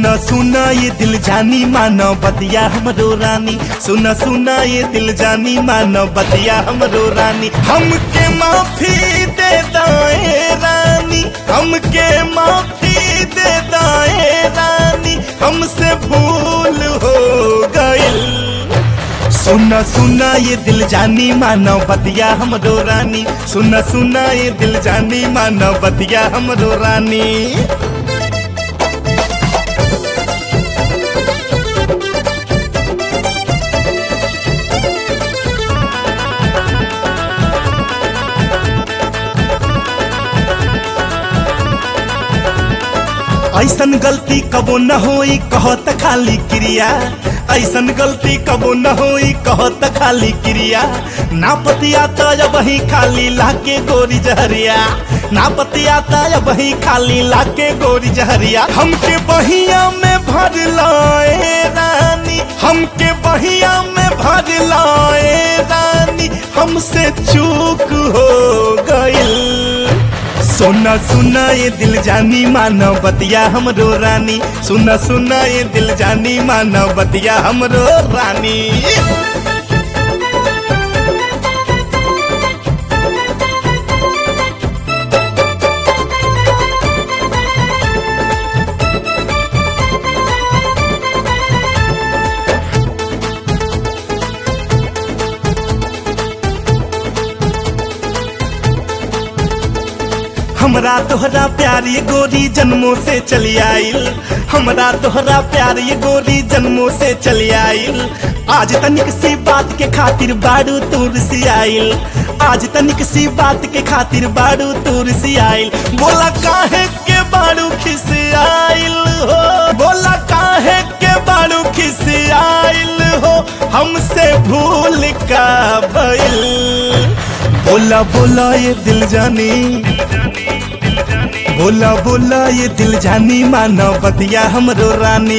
सुना सुना ये दिल जानी मानो बतिया हमरो रानी सुना सुना ये दिल जानी मानो बतिया हमरो रानी हमके माफी दे दाए रानी हमके माफी दे दाए रानी हमसे भूल हो गइल सुना सुना ये दिल जानी मानो बतिया हमरो रानी सुना सुना ये दिल जानी मानो बतिया हमरो रानी ऐसन गलती कबो न होई कहत खाली क्रिया ऐसन गलती कबो न होई कहत खाली क्रिया ना पतिया तो वही खाली लाके गोरी जहरिया ना पतिया तो वही खाली लाके गोरी जहरिया हमके बहिया में भर लाए रानी हमके बहिया में भर लाए रानी हमसे चूक हो गइल सुना सुना ये दिल जानी मानो बतिया हमरो रानी सुना सुना ये दिल जानी मानो बतिया हमरो रानी हमरा तोहरा प्यार ये गोरी जन्मों से चली आइल हमरा तोहरा प्यार ये गोरी जन्मों से चली आइल आज तनिक सी बात के खातिर बाड़ू तूर सी आइल आज तनिक सी बात के खातिर बाड़ू तूर सी आइल बोला काहे के बाड़ू खिस आइल हो बोला काहे के बाड़ू खिस आइल हो हमसे भूल का भइल बोला बोला ये दिल जानी बोला बोला ये दिल जानी मानो बतिया हमरो रानी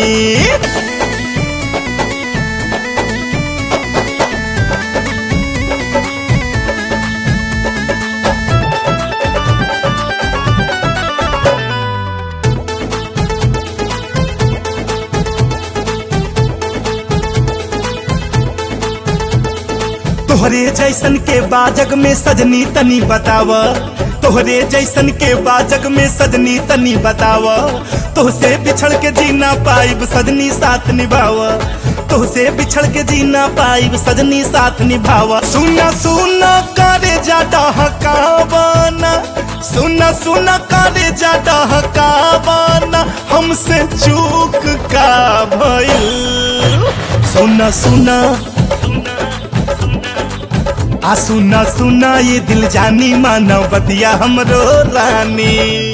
तोहरे जैसन के बाजग में सजनी तनी बताव तोहरे जैसन के बाजग में सजनी तनी बताव तोहसे बिछड़ के जीना पाइब सजनी साथ निभाव तोहसे बिछड़ के जीना पाइब सजनी साथ निभाव सुना सुना करे जा डहकावाना सुना सुना करे जा डहकावाना हमसे चूक का भइल सुना सुना आ सुना सुना ये दिल जानी मानो बतिया हमरो रानी